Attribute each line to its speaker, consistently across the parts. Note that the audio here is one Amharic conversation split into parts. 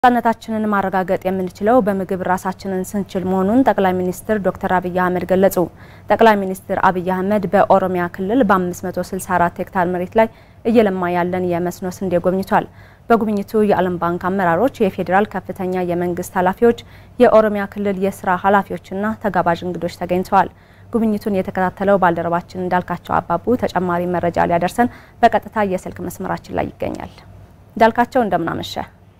Speaker 1: ነጻነታችንን ማረጋገጥ የምንችለው በምግብ ራሳችንን ስንችል መሆኑን ጠቅላይ ሚኒስትር ዶክተር አብይ አህመድ ገለጹ። ጠቅላይ ሚኒስትር አብይ አህመድ በኦሮሚያ ክልል በ564 ሄክታር መሬት ላይ እየለማ ያለን የመስኖ ስንዴ ጎብኝቷል። በጉብኝቱ የዓለም ባንክ አመራሮች፣ የፌዴራል ከፍተኛ የመንግስት ኃላፊዎች፣ የኦሮሚያ ክልል የስራ ኃላፊዎችና ተጋባዥ እንግዶች ተገኝተዋል። ጉብኝቱን የተከታተለው ባልደረባችን እንዳልካቸው አባቡ ተጨማሪ መረጃ ሊያደርሰን በቀጥታ የስልክ መስመራችን ላይ ይገኛል። እንዳልካቸው እንደምናመሸ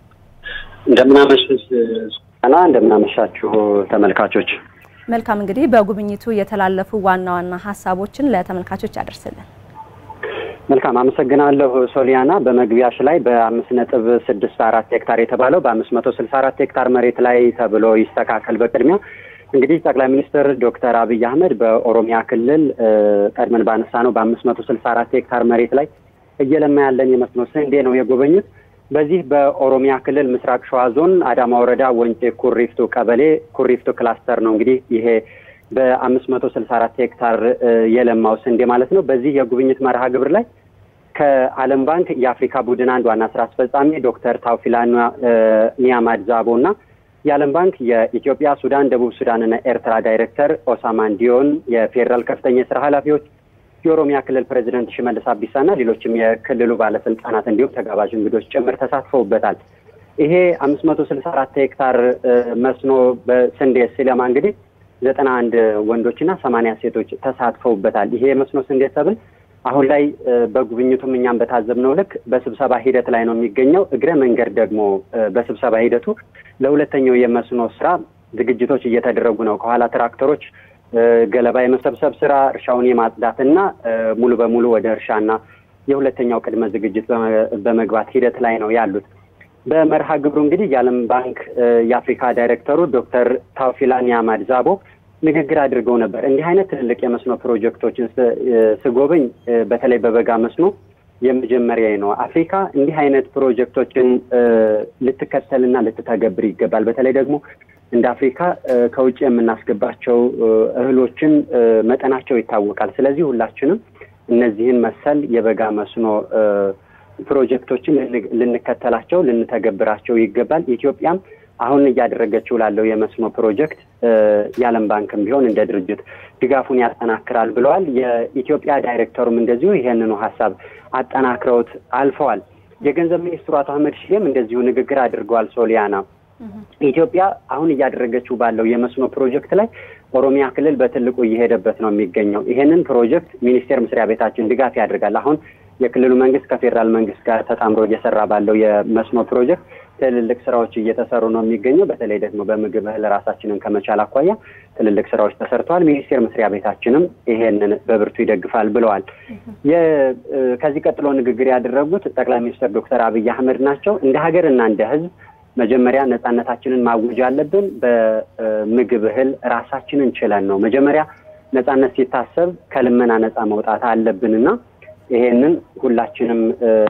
Speaker 2: እንደምናመሽስ ና እንደምናመሻችሁ ተመልካቾች።
Speaker 1: መልካም እንግዲህ በጉብኝቱ የተላለፉ ዋና ዋና ሀሳቦችን ለተመልካቾች ያደርስልን።
Speaker 2: መልካም አመሰግናለሁ ሶሊያና። በመግቢያሽ ላይ በአምስት ነጥብ ስድስት አራት ሄክታር የተባለው በአምስት መቶ ስልሳ አራት ሄክታር መሬት ላይ ተብሎ ይስተካከል። በቅድሚያ እንግዲህ ጠቅላይ ሚኒስትር ዶክተር አብይ አህመድ በኦሮሚያ ክልል ቀድመን ባነሳ ነው በአምስት መቶ ስልሳ አራት ሄክታር መሬት ላይ እየለማ ያለን የመስኖ ስንዴ ነው የጎበኙት። በዚህ በኦሮሚያ ክልል ምስራቅ ሸዋ ዞን አዳማ ወረዳ ወንጪ ኩሪፍቱ ቀበሌ ኩሪፍቱ ክላስተር ነው እንግዲህ ይሄ በአምስት መቶ ስልሳ አራት ሄክታር የለማው ስንዴ ማለት ነው። በዚህ የጉብኝት መርሃ ግብር ላይ ከዓለም ባንክ የአፍሪካ ቡድን አንድ ዋና ስራ አስፈጻሚ ዶክተር ታውፊላ ኒያማድ ዛቦ እና የዓለም ባንክ የኢትዮጵያ፣ ሱዳን፣ ደቡብ ሱዳን እና ኤርትራ ዳይሬክተር ኦሳማን ዲዮን፣ የፌዴራል ከፍተኛ የስራ ኃላፊዎች የኦሮሚያ ክልል ፕሬዚደንት ሽመልስ አብዲሳ እና ሌሎችም የክልሉ ባለስልጣናት እንዲሁም ተጋባዥ እንግዶች ጭምር ተሳትፈውበታል። ይሄ አምስት መቶ ስልሳ አራት ሄክታር መስኖ በስንዴ ሲለማ እንግዲህ ዘጠና አንድ ወንዶችና ሰማንያ ሴቶች ተሳትፈውበታል። ይሄ የመስኖ ስንዴ ሰብል አሁን ላይ በጉብኝቱም እኛም በታዘብነው ልክ በስብሰባ ሂደት ላይ ነው የሚገኘው። እግረ መንገድ ደግሞ በስብሰባ ሂደቱ ለሁለተኛው የመስኖ ስራ ዝግጅቶች እየተደረጉ ነው። ከኋላ ትራክተሮች ገለባ የመሰብሰብ ስራ፣ እርሻውን የማጽዳትና ሙሉ በሙሉ ወደ እርሻና የሁለተኛው ቅድመ ዝግጅት በመግባት ሂደት ላይ ነው ያሉት። በመርሃ ግብሩ እንግዲህ የዓለም ባንክ የአፍሪካ ዳይሬክተሩ ዶክተር ታውፊላ ኒያማድ ዛቦ ንግግር አድርገው ነበር። እንዲህ አይነት ትልልቅ የመስኖ ፕሮጀክቶችን ስጎበኝ በተለይ በበጋ መስኖ የመጀመሪያ ነው። አፍሪካ እንዲህ አይነት ፕሮጀክቶችን ልትከተልና ልትተገብር ይገባል። በተለይ ደግሞ እንደ አፍሪካ ከውጭ የምናስገባቸው እህሎችን መጠናቸው ይታወቃል። ስለዚህ ሁላችንም እነዚህን መሰል የበጋ መስኖ ፕሮጀክቶችን ልንከተላቸው፣ ልንተገብራቸው ይገባል። ኢትዮጵያም አሁን እያደረገችው ላለው የመስኖ ፕሮጀክት የዓለም ባንክም ቢሆን እንደ ድርጅት ድጋፉን ያጠናክራል ብለዋል። የኢትዮጵያ ዳይሬክተሩም እንደዚሁ ይህንኑ ሀሳብ አጠናክረውት አልፈዋል። የገንዘብ ሚኒስትሩ አቶ አህመድ ሺዴም እንደዚሁ ንግግር አድርገዋል። ሶሊያና ኢትዮጵያ አሁን እያደረገችው ባለው የመስኖ ፕሮጀክት ላይ ኦሮሚያ ክልል በትልቁ እየሄደበት ነው የሚገኘው። ይሄንን ፕሮጀክት ሚኒስቴር መስሪያ ቤታችን ድጋፍ ያደርጋል። አሁን የክልሉ መንግስት ከፌዴራል መንግስት ጋር ተጣምሮ እየሰራ ባለው የመስኖ ፕሮጀክት ትልልቅ ስራዎች እየተሰሩ ነው የሚገኘው። በተለይ ደግሞ በምግብ እህል ራሳችንን ከመቻል አኳያ ትልልቅ ስራዎች ተሰርተዋል። ሚኒስቴር መስሪያ ቤታችንም ይሄንን በብርቱ ይደግፋል ብለዋል። ከዚህ ቀጥሎ ንግግር ያደረጉት ጠቅላይ ሚኒስትር ዶክተር አብይ አህመድ ናቸው። እንደ ሀገር እና እንደ ህዝብ መጀመሪያ ነጻነታችንን ማወጅ አለብን። በምግብ እህል ራሳችንን ችለን ነው መጀመሪያ ነጻነት ሲታሰብ ከልመና ነጻ መውጣት አለብንና ይሄንን ሁላችንም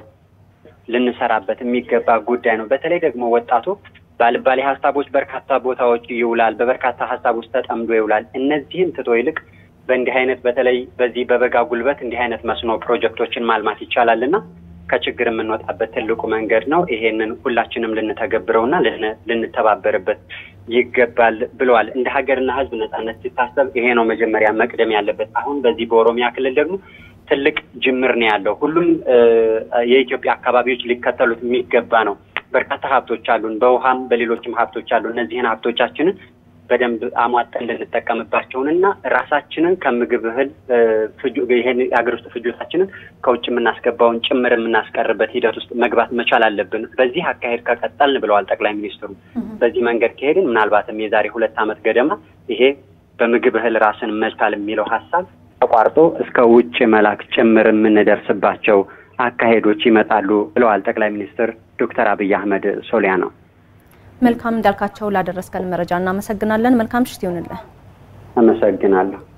Speaker 2: ልንሰራበት የሚገባ ጉዳይ ነው። በተለይ ደግሞ ወጣቱ ባልባሌ ሀሳቦች በርካታ ቦታዎች ይውላል፣ በበርካታ ሀሳብ ውስጥ ተጠምዶ ይውላል። እነዚህን ትቶ ይልቅ በእንዲህ አይነት በተለይ በዚህ በበጋ ጉልበት እንዲህ አይነት መስኖ ፕሮጀክቶችን ማልማት ይቻላል እና ከችግር የምንወጣበት ትልቁ መንገድ ነው። ይሄንን ሁላችንም ልንተገብረውና ልንተባበርበት ይገባል ብለዋል። እንደ ሀገርና ሕዝብ ነጻነት ሲታሰብ ይሄ ነው መጀመሪያ መቅደም ያለበት። አሁን በዚህ በኦሮሚያ ክልል ደግሞ ትልቅ ጅምር ነው ያለው። ሁሉም የኢትዮጵያ አካባቢዎች ሊከተሉት የሚገባ ነው። በርካታ ሀብቶች አሉን፣ በውሃም በሌሎችም ሀብቶች አሉ። እነዚህን ሀብቶቻችንን በደንብ አሟጠን ልንጠቀምባቸውን እና ራሳችንን ከምግብ እህል ይሄን የሀገር ውስጥ ፍጆታችንን ከውጭ የምናስገባውን ጭምር የምናስቀርበት ሂደት ውስጥ መግባት መቻል አለብን። በዚህ አካሄድ ከቀጠልን ብለዋል ጠቅላይ ሚኒስትሩ። በዚህ መንገድ ከሄድን ምናልባትም የዛሬ ሁለት ዓመት ገደማ ይሄ በምግብ እህል ራስን መቻል የሚለው ሀሳብ ተቋርጦ እስከ ውጭ መላክ ጭምር የምንደርስባቸው አካሄዶች ይመጣሉ ብለዋል ጠቅላይ ሚኒስትር ዶክተር አብይ አህመድ ሶሊያ ነው።
Speaker 1: መልካም እንዳልካቸው ላደረስከን መረጃ እናመሰግናለን። መልካም ምሽት ይሁንልህ።
Speaker 2: አመሰግናለሁ።